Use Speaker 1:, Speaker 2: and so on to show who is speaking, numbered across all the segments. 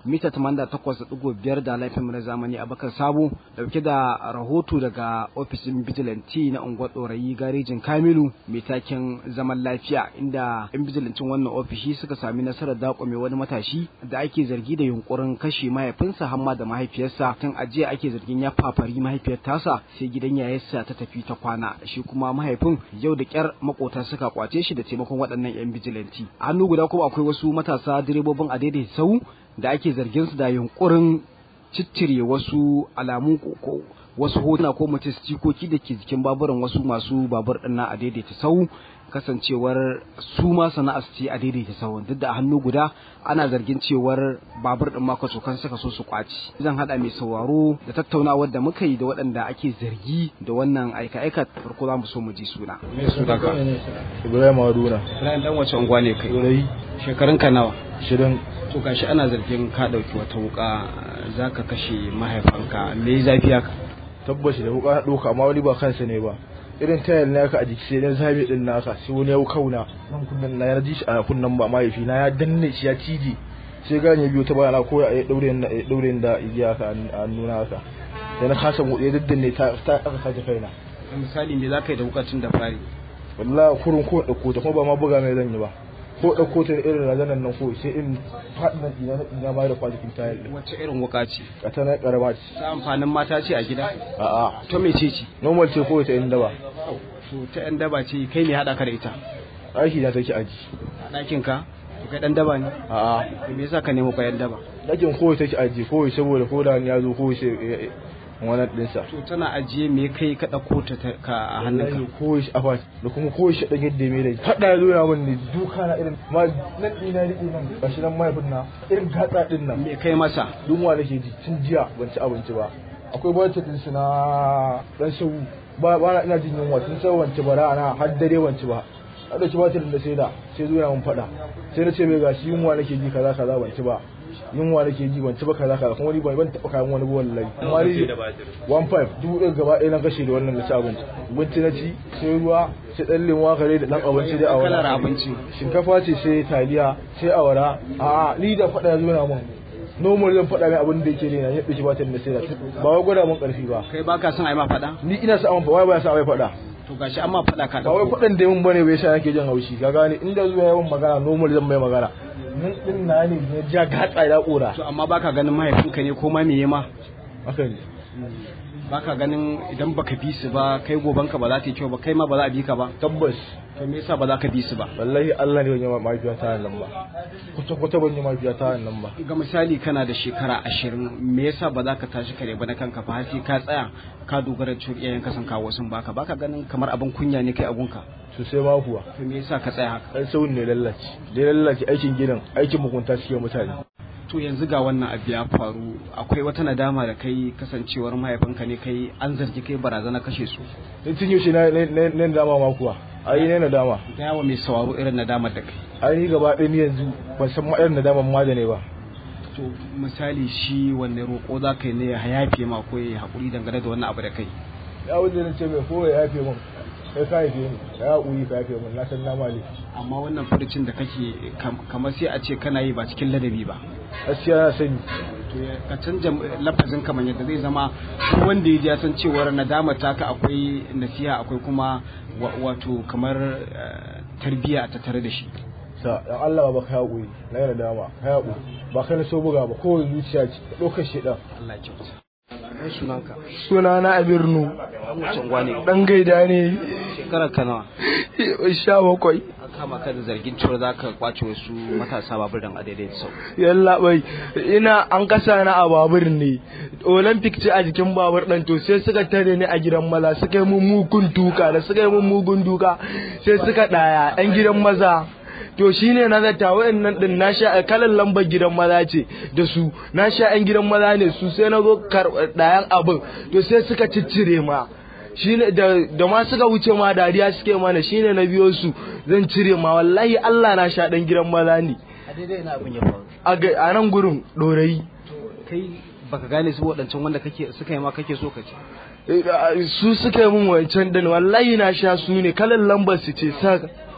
Speaker 1: mita 88.5 da laifin na zamani Abakar Sabo dauke da rahoto daga ofishin vigilante na unguwar Dorayi garejin Kamilu mai taken zaman lafiya inda yan vigilantin wannan ofishi suka sami nasarar dakwame wani matashi da ake zargi da yunkurin kashe mahaifinsa hamma da mahaifiyarsa tun ajiya ake zargin ya fafari mahaifiyar tasa sai gidan yayarsa ta tafi ta kwana shi kuma mahaifin yau da kyar makota suka kwace shi da taimakon waɗannan yan vigilanti a hannu guda kuma akwai wasu matasa direbobin a daidai sau da ake zargin su da yunkurin ciccire wasu alamu ko wasu hotuna ko mace stikoki da ke jikin baburan wasu masu babur ɗin a daidaita sau kasancewar su ma sana'ar ce a daidaita sau duk da a hannu guda ana zargin cewar babur ɗin maka kan suka so su kwaci zan haɗa mai sauraro da tattaunawar da muka yi da waɗanda ake zargi da wannan aika-aika farko za mu so mu ji suna.
Speaker 2: Ibrahim Haruna.
Speaker 1: Ibrahim dan wace unguwa ne kai?
Speaker 2: Dorayi.
Speaker 1: Shekarun ka nawa?
Speaker 2: Shirin.
Speaker 1: To gashi ana zargin ka ɗauki wata wuka za ka kashe mahaifanka me zafi haka?
Speaker 2: Tabbas da wuka na ɗauka amma wani ba kansa ne ba. Irin tayar na a jiki sai na zabe din naka sai wani ya kauna nan kunnan na ya ji shi a kunnan ba mahaifi na ya danne shi ya cije sai gane biyo ta bayana ko ya daure na daure da igiya ka a nuna haka sai na kasa mu ya daddanne ta ta aka sace kaina
Speaker 1: misali me za ka yi da wukacin da fari
Speaker 2: wallahi kurun ko dauko ta kuma ba ma buga mai zan yi ba ko dauko ta irin razanan nan ko sai in fadin nan ina ina ma da kwalikin tayar
Speaker 1: wacce irin wuka ce
Speaker 2: ka ta na karama ce
Speaker 1: ta amfanin mata ce a gida
Speaker 2: a'a
Speaker 1: to me ce ce
Speaker 2: normal ce ko ta inda ba
Speaker 1: to ta yan daba ce kai ne hada ka da ita
Speaker 2: aiki na take aji
Speaker 1: a ɗakin ka to kai dan daba ne
Speaker 2: a'a
Speaker 1: to me yasa ka nemo kayan daba
Speaker 2: dakin ko take aji ko saboda ko da ya zo ko sai wannan dinsa
Speaker 1: to tana ajiye me kai ka dauko ta ka a hannunka
Speaker 2: ko shi afa da kuma ko shi dan yadda me da hada ya zo ya mun ne duka na irin ma nan dina rike nan gashi nan mai funna irin gatsa din nan
Speaker 1: me kai masa
Speaker 2: dunwa nake ji tun jiya ban ci abinci ba akwai budget din su na dan sau ba ba na ina jin yunwa tun sai wance bara ana har dare wance ba a dauki batir da sai da sai zo ya mun fada sai na ce mai gashi yunwa nake ji kaza kaza ban ci ba yunwa nake ji ban ci ba kaza kaza kuma ni ban taba kayan wani ba wallahi amma ni 15 dubu ɗaya gaba ɗaya na kashe da wannan na ci abinci abinci na ci sai ruwa sai ɗan lemuwa kare da ɗan abinci dai a wani
Speaker 1: kalar abinci
Speaker 2: shinkafa ce sai taliya sai awara a ni da faɗa ya zo na mun normal zan faɗa mai abin da yake ne na yadda shi ba ta da sai da ba wai gwada mun ƙarfi ba
Speaker 1: kai baka son a yi ma faɗa
Speaker 2: ni ina sa amma wai ba ya sa wai faɗa
Speaker 1: to gashi amma faɗa ka
Speaker 2: ba wai faɗan da mun bane bai sa nake jin haushi ka gane inda zuwa yawan magana normal zan mai magana nan din na ne ya ja gatsa ya kora
Speaker 1: to amma baka ganin mahaifinka ne ko ma me ma
Speaker 2: haka ne
Speaker 1: baka ganin idan baka bi su ba kai gobanka ba za ta yi kyau ba kai ma ba za a bi ka ba
Speaker 2: tabbas
Speaker 1: to me yasa ba za ka bi su ba
Speaker 2: wallahi Allah ne ban yi mafiya ta nan ba kuta kuta ban yi mafiya ta nan ba
Speaker 1: ga misali kana da shekara ashirin me yasa ba za ka tashi kare ba na kanka fa har sai ka tsaya ka dogara da cewa iyayen ka san kawo sun baka baka ganin kamar abin kunya ne kai abunka
Speaker 2: sosai ma kuwa
Speaker 1: to me yasa ka tsaya haka
Speaker 2: dan sauyin ne lallace dai lallace aikin gidan aikin mugunta suke mutane
Speaker 1: to yanzu ga wannan abu ya faru akwai wata nadama da kai kasancewar mahaifinka ne kai an zargi kai barazana kashe su
Speaker 2: in tun yaushe na na dama ma kuwa ai ne na dama
Speaker 1: ga yawa mai sauraro irin nadamar da kai
Speaker 2: ai ni gaba ɗaya ni yanzu ban san ma irin nadaman ma da ne ba
Speaker 1: to misali shi wanne roƙo za ka yi ne ya yafe ma ko ya haƙuri dangane da wannan abu da kai
Speaker 2: ya wuce na ce mai ko ya yafe min kai ka yafe ni ka ya haƙuri ka yafe min na san na mali
Speaker 1: amma wannan furucin da kake kamar sai a ce kana yi ba cikin ladabi ba
Speaker 2: gaskiya na sani
Speaker 1: to ka canja lafazin kamar yadda zai zama duk wanda ya ji ya san cewar nadama taka akwai nasiha akwai kuma wato kamar tarbiyya a tattare da shi
Speaker 2: sa dan Allah ba ka haƙuri na yana dama ka haƙuri ba kai na so buga ba ko zuciya ce ɗaukar shi ɗan
Speaker 1: Allah ya kyauta kai sunanka
Speaker 2: suna na abirnu
Speaker 1: mutum gwane
Speaker 2: dan gaida ne
Speaker 1: shekarar ka nawa
Speaker 2: sha bakwai
Speaker 1: an kama ka da zargin cewa za ka kwace wasu matasa babur dan adaidai sau
Speaker 2: yalla bai ina an kasa na a babur ne olympic ce a jikin babur ɗan to sai suka tare ni a gidan maza suka yi mun mugun duka da suka yi mun mugun duka sai suka ɗaya ɗan gidan maza to shine na zata wayannan din na sha kalan lambar gidan maza ce da su na sha yan gidan maza ne su sai na zo ɗayan abin to sai suka ciccire ma shine da da ma suka wuce ma dariya suke mana shine na biyo su zan cire ma wallahi Allah na sha dan gidan maza ne
Speaker 1: a daidai ina abin ya faru
Speaker 2: a ga- a nan gurin dorayi
Speaker 1: kai baka gane su waɗancan wanda kake suka yi ma kake so ka ce
Speaker 2: Eh, su suka yi min wancan din wallahi na sha su ne kalan lambar su ce sa
Speaker 1: to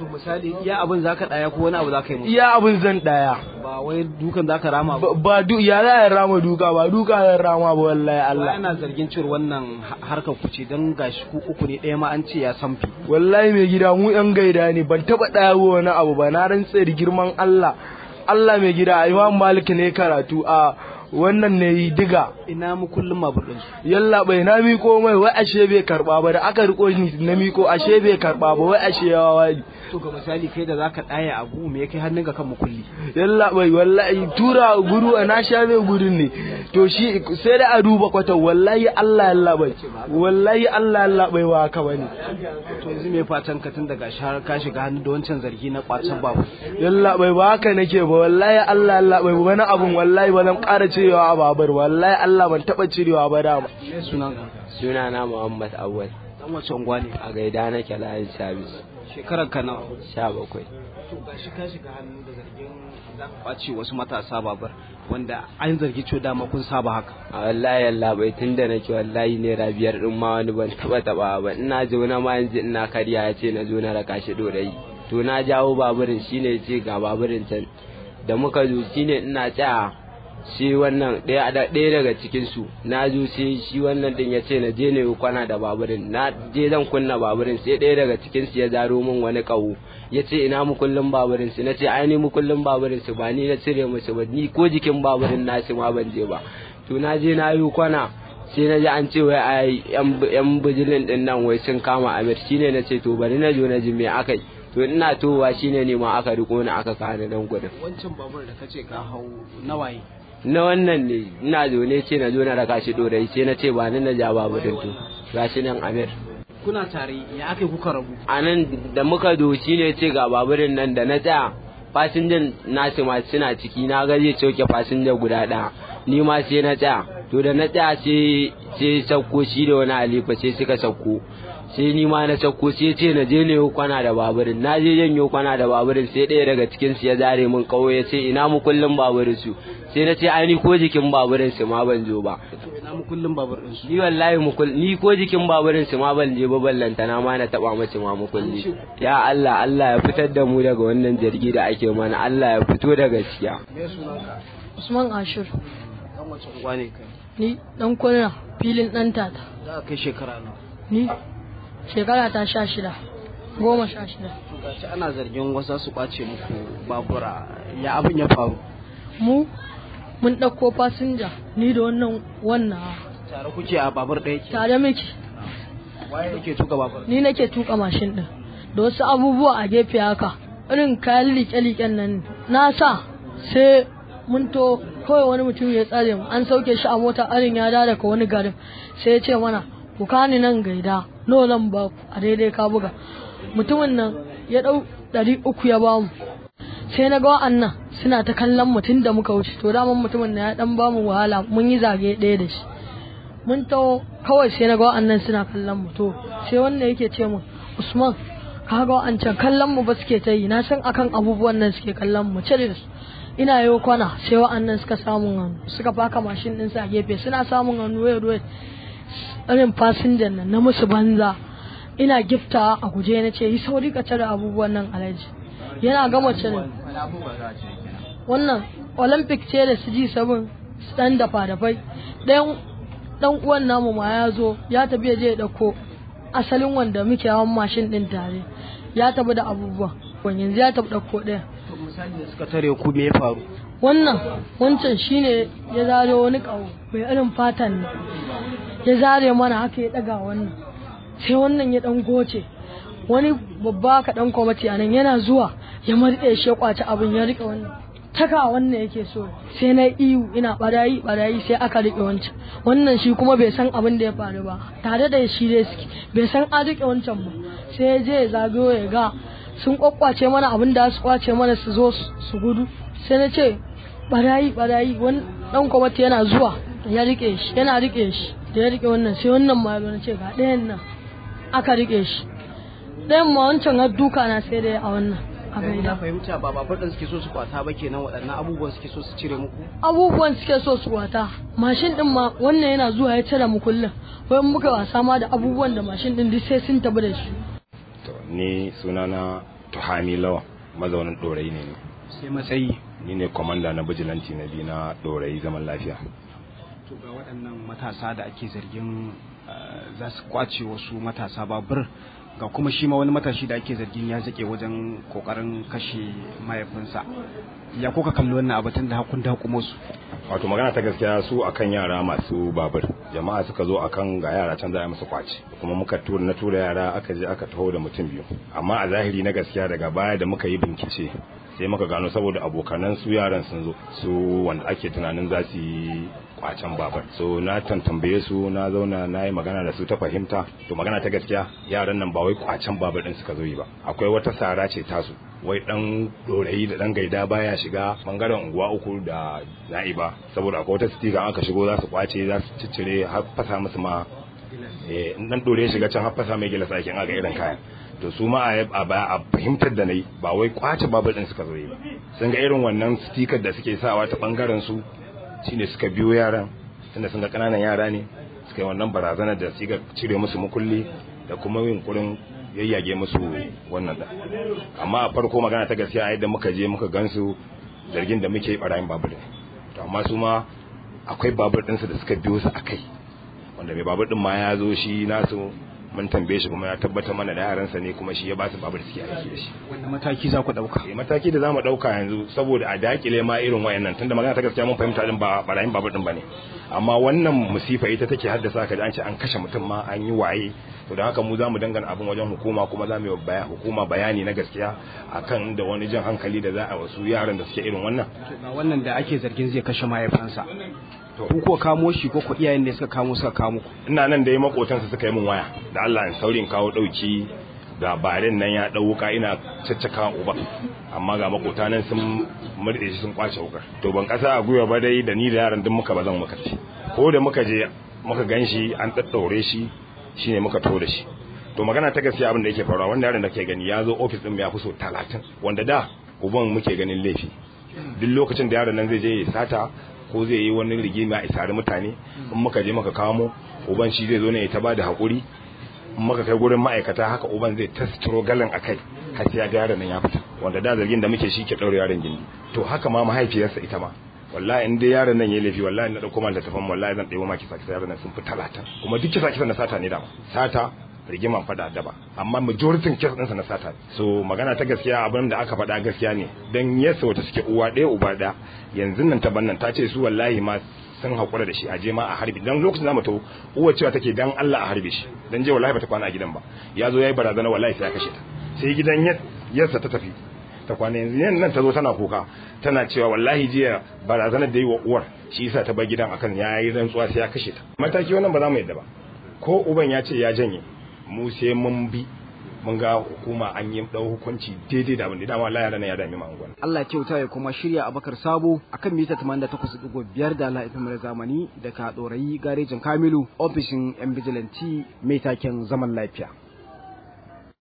Speaker 1: to misali iya abin zaka daya ko wani abu zaka yi musu
Speaker 2: iya abin zan daya
Speaker 1: ba wai dukan zaka rama ba
Speaker 2: ba ba du ya za a rama duka ba duka zan rama ba wallahi
Speaker 1: Allah
Speaker 2: Allah
Speaker 1: yana zargin cewar wannan ha- harkar ku ce don gashi ku uku ne ɗaya ma an ce ya sanfi
Speaker 2: wallahi mai gida mu yan gaida ne ban taba daya wani abu ba na rantse da girman Allah Allah mai gida Imam Malik ne karatu a wannan ne diga
Speaker 1: ina mu kullum mabur din su
Speaker 2: yalla bai na miko mai wai ashe bai karba ba da aka riko ni na miko ashe bai karba ba wai ashe ya wani
Speaker 1: to ga misali kai da zaka daya abu me yake hannun ka kan mu kulli
Speaker 2: yalla bai wallahi tura guru a na sha mai gudun ne to shi sai da a duba kwata wallahi Allah yalla bai wallahi Allah yalla bai wa haka bane
Speaker 1: to yanzu me fatan ka tun daga shahar ka shiga hannu da wancan zargi na kwacin babu
Speaker 2: yalla bai ba haka nake ba wallahi Allah yalla bai wani abun wallahi ba zan ƙara cirewa a babar wallahi Allah ban taba cirewa ba dama
Speaker 1: me sunan ka
Speaker 3: sunana Muhammad Awwal
Speaker 1: dan wace unguwa ne
Speaker 3: a gaida nake layin sabis
Speaker 1: shekarar ka nawa
Speaker 3: sha bakwai
Speaker 1: to gashi ka shiga hannu da zargin za ka kwace wasu matasa babar wanda an zargi cewa dama kun saba haka
Speaker 3: a wallahi Allah bai tun da nake wallahi naira biyar din ma wani ban taba taba ba ina zaune ma yanzu ina karya ya ce na zo na raka shi dorayi to na jawo baburin shine ya ce ga baburin can da muka zo shine ina tsaya shi wannan ɗaya da- ɗaya daga cikin su na zo sai shi wannan din ya ce na je ne kwana da baburin na je zan kunna baburin sai ɗaya daga cikin su ya zaro min wani ƙaho ya ce ina mu kullum baburin su na ce ai ni mu kullum baburin su ba ni na cire musu ba ni ko jikin baburin nasu ma ban je ba to na je na yi kwana sai na ji an ce wai ai yan yan bijilin din nan wai sun kama Amir shine na ce to bari na zo na ji me akai to ina towa shine ne ma aka riko ni aka kawo ni nan gudun
Speaker 1: wancan babur da kace ka hau nawaye
Speaker 3: na wannan ne ina zaune ce na zo na raka shi dorai sai na ce ba ni na ja babu din to gashi nan Amir
Speaker 1: kuna tare ya aka kuka rabu
Speaker 3: a nan da muka zo shi ne ce ga baburin nan da na tsaya fasinjan nasu ma suna ciki na ga zai sauke fasinja guda ɗaya ni ma sai na tsaya to da na tsaya sai sai sauko shi da wani alifa sai suka sauko sai ni ma na sauko sai ce na je ne kwana da baburin na je janyo kwana da baburin sai ɗaya daga cikin su ya zare min kawo ya ce ina mu kullum baburin su sai na ce ai ni ko jikin baburin su ma ban zo ba
Speaker 1: to ina mu kullum babur din su
Speaker 3: ni wallahi mukul ni ko jikin baburin su ma ban je ba ballanta na ma na taba mace ma mukulli ya Allah Allah ya fitar da mu daga wannan jirgi da ake mana Allah ya fito da gaskiya
Speaker 1: me sunan ka
Speaker 4: Usman Ashur
Speaker 1: dan wace unguwa ne kai
Speaker 4: ni dan kwana filin dan tata
Speaker 1: za ka kai shekara nawa
Speaker 4: ni shekara ta sha shida goma sha shida
Speaker 1: to gashi ana zargin wasu su kwace muku babura ya abin ya faru
Speaker 4: mu mun ɗauko fasinja ni da wannan wannan
Speaker 1: tare kuke a babur ɗaya ke
Speaker 4: tare muke
Speaker 1: waye yake tuka babur
Speaker 4: ni nake tuka mashin din da wasu abubuwa a gefe haka irin kayan liƙe-liƙen nan na sa sai mun to kawai wani mutum ya tsare mu an sauke shi a mota arin ya dawo daga wani garin sai ya ce mana ku kani nan gaida nawa zan ba ku a daidai ka buga mutumin nan ya ɗau ɗari uku ya ba mu sai na ga wa'annan suna ta kallon mutum da muka wuce to daman mutumin na ya dan ba mu wahala mun yi zage ɗaya da shi mun taho kawai sai na ga wa'annan suna kallon mu to sai wanda yake ce mu Usman ka ga wa'ancan kallon mu ba suke ta yi na san akan abubuwan nan suke kallon mu cire su ina yau kwana sai wa'annan suka samun hannu suka faka mashin din sa gefe suna samun hannu wai wai irin fasinjan nan na musu banza ina gifta a guje na ce yi sauri ka cire abubuwan nan alaji yana gama cire wannan olympic ce da su ji sabon dan dafa dafai ɗayan dan uwan namu ma ya zo ya tafi ya je ya dauko asalin wanda muke hawan mashin din tare ya tafi da abubuwa yanzu ya tafi dauko ɗaya
Speaker 1: to misali da suka tare ku me ya faru
Speaker 4: wannan wancan shine ya zare wani kawo mai irin fatan ne ya zare mana haka ya daga wannan sai wannan ya dan goce wani babba ka dan kwamati a nan yana zuwa ya marɗe shi ya kwaci abin ya rike wannan taka wannan yake so sai na iyu ina barayi barayi sai aka rike wancan wannan shi kuma bai san abin da ya faru ba tare da shi dai suke bai san an rike wancan ba sai ya je ya zagayo ya ga sun kwakwace mana abin da su kwace mana su zo su gudu sai na ce barayi barayi wani dan kwamati yana zuwa ya rike shi yana rike shi da ya rike wannan sai wannan ma na ce ga ɗayan nan aka rike shi ɗayan ma wancan har duka na sai dai a wannan a
Speaker 1: na
Speaker 4: gaida
Speaker 1: fahimta ba babur ɗin suke so su kwata ba kenan waɗannan abubuwan suke so su cire muku
Speaker 4: abubuwan suke so su wata mashin din ma wannan yana zuwa ya cire mu kullum wai muka wasa ma da abubuwan da mashin din duk sai sun tabi da shi
Speaker 5: To, ni sunana tuhami lawan mazaunin ɗorayi ne
Speaker 1: sai matsayi
Speaker 5: ni ne kwamanda na bijilanti na biyu na ɗorayi zaman lafiya
Speaker 1: to ga waɗannan matasa da ake zargin za su kwace wasu matasa babur ga kuma shi ma wani matashi da ake zargin ya zake wajen kokarin kashe mahaifinsa ya kuka kalli wannan abatun da hakun da hukumo su
Speaker 5: wato magana ta gaskiya su akan yara masu babur jama'a suka zo akan ga yara can za a musu kwace kuma muka tura na tura yara aka je aka taho da mutum biyu amma a zahiri na gaskiya daga baya da muka yi bincike sai muka gano saboda abokanan su yaran sun zo su wanda ake tunanin za su yi kwacen babar so na tantambaye su na zauna na yi magana da su ta fahimta to magana ta gaskiya yaran nan ba wai kwacen babar din suka zo yi ba akwai wata sara ce tasu wai dan dorayi da dan gaida baya shiga bangaren unguwa uku da na'iba saboda akwai wata stika aka shigo za su kwace za su ciccire har fasa musu ma eh in dan dore shiga can har fasa mai gila sakin aga irin kayan to su ma a fahimtar da nayi ba wai kwace babar din suka zo yi ba sun ga irin wannan stikar da suke sawa ta bangaren su shine suka biyo yaran tunda sun ga kananan yara ne suka yi wannan barazanar da suka cire musu mukulli da kuma yin kurin yayyage musu wannan da amma a farko magana ta gaskiya yadda muka je muka gansu zargin da muke barayin babur to amma su ma akwai babur ɗinsu da suka biyo su akai wanda mai babur ɗin ma ya zo shi nasu mun tambaye shi kuma ya tabbatar mana da yaransa ne kuma shi ya ba su babur suke aiki da shi
Speaker 1: wanda mataki za ku dauka
Speaker 5: eh mataki da zamu dauka yanzu saboda a dakile ma irin wayannan tunda magana ta gaskiya mun fahimta din ba barayin babur din bane amma wannan musifa ita take haddasa ka da an ce an kashe mutum ma an yi waye to da haka mu zamu dangana abin wajen hukuma kuma zamu yi baya hukuma bayani na gaskiya akan da wani jan hankali da za a wasu yaran da suke irin wannan
Speaker 1: ga wannan da ake zargin zai kashe mahaifansa to ku ko kamo shi ko ku iyayen da suka kamo suka kamo ku
Speaker 5: ina nan da makotansa suka yi min waya da Allah in saurin kawo dauki ga barin nan ya dau wuka ina caccaka uba amma ga makota nan sun murde shi sun kwace wukar to ban kasa a gwiwa ba dai da ni da yaran duk muka bazan muka ci ko da muka je muka ganshi an daddaure shi shine muka to da shi to magana ta gaskiya abin da yake faruwa wanda yaron da ke gani ya zo office din ya fi so 30 wanda da uban muke ganin laifi duk lokacin da yaron nan zai je ya sata ko zai yi wani rigima a isari mutane in muka je muka kamo uban shi zai zo ne ya ta bada hakuri in muka kai gurin ma'aikata haka uban zai ta galan a kai har sai ya ga yaron nan ya fita wanda da zargin da muke shi ke ɗaure yaron gindi to haka ma mahaifiyarsa ita ma wallahi in dai yaron nan ya laifi wallahi na dauko man littafin wallahi zan ɗebo maki saki yaron nan sun fi talata kuma duk kisa kisa na sata ne dama sata rigiman fada daba amma majoritin kes ɗinsa na sata so magana ta gaskiya abin da aka faɗa gaskiya ne dan yasa wata suke uwa ɗaya uba ɗaya yanzu nan ta bannan ta ce su wallahi ma sun haƙura da shi a je ma a harbi dan lokacin da to uwa cewa take dan Allah a harbe shi dan je wallahi bata kwana a gidan ba ya zo yayi barazana wallahi sai ya kashe ta sai gidan yarsa ta tafi ta kwana yanzu yan nan ta zo tana kuka tana cewa wallahi jiya barazanar da yi wa uwar shi yasa ta bar gidan akan yayi rantsuwa sai ya kashe ta mataki wannan ba za mu yadda ba ko uban ya ce ya janye mu sai mun bi mun ga hukuma an yi dau hukunci daidai da abin da dama Allah ya rana ya dami mu angon
Speaker 1: Allah kyauta ya kuma shirya Abakar Sabo akan mita 88.5 da Allah FM zamani daga Dorayi garejin Kamilu ofishin yan bijilanti mai taken zaman lafiya